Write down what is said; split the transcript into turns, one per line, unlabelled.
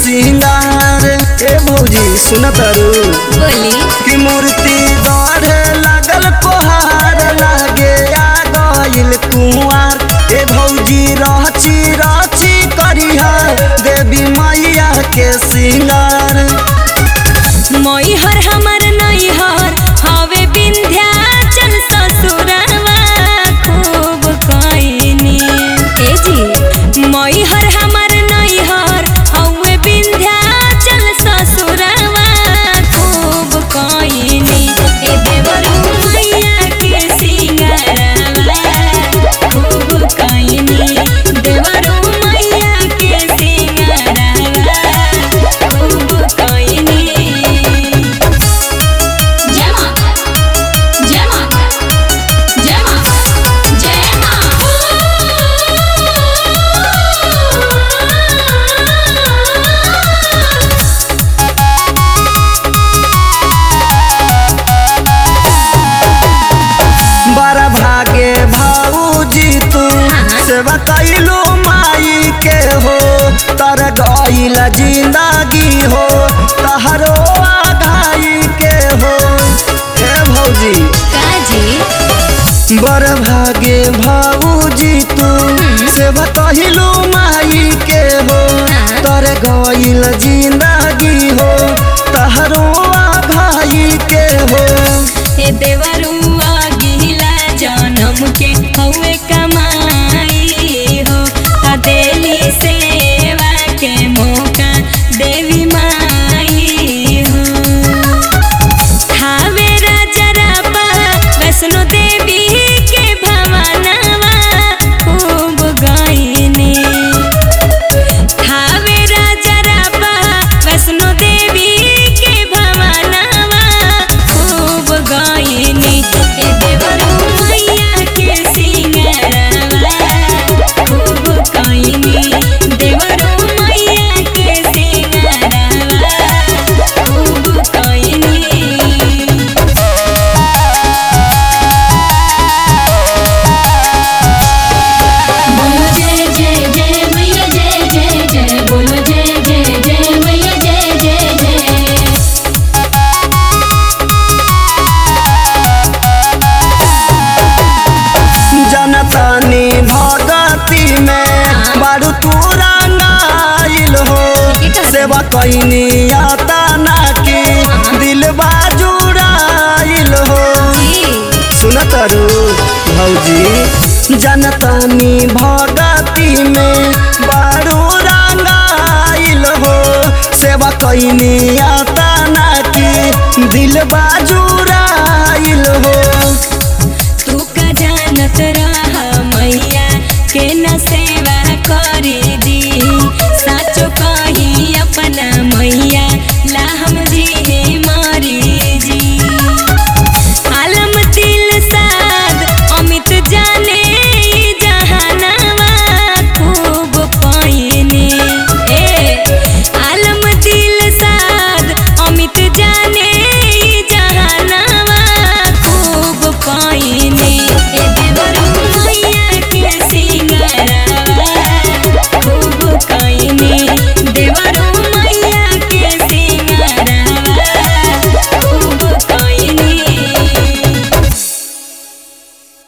सिंगार ए भौजी सुन तारू
बोली
कि मूर्ति गढ़े लागल कोहार लागे आ गइल कुंवार ए भौजी रची रची करिहा देवी मैया के सिंगार
मैहर हमर नैहर हवे विंध्याचल ससुरवा खूब कइनी ए जी मैहर हमर नैहर हवे विंध्याचल ससुरवा खूब कइनी ए देवरू मैया के सिंगारवा खूब कइनी देवरू मैया के सिंगारवा खूब कइनी जय माता जय माता जय माता जय माता
बड़ा भागे भाऊजी तू सेवा कैलो माई के हो तर गईल जिंदगी हो तहरो आघाई के हो हे भौजी
काजी
बड़ भागे भाऊजी तू सेवा कैलो माई के हो तर गईल जिंदगी हो तहरो आघाई के हो
हे देवरुआ गिला जनम के हवे कमाई हो आ देली सेवा के मौका देवी माई हो हावे राजरपा वैष्णो देवी के भवनवा खूब गायनी हावे राजरपा वैष्णो देवी के भवनवा खूब गायनी ए देवरू मैया के सिंगरवा खूब गायनी देवरू मैया के सिंगरवा खूब गायनी बोलो जय जय जय मैया जय जय जय बोलो जय जय जय मैया जय जय जय
जनतानी भगती में बारू तू रंगाइल हो सेवा कैनी आता ना की दिल जुड़ाइल हो सुन तारू भौजी जनतानी भगती में बारू रंगाइल हो सेवा कैनी आता ना की दिल जुड़ाइल हो
तू का जानत रहा मैया के न से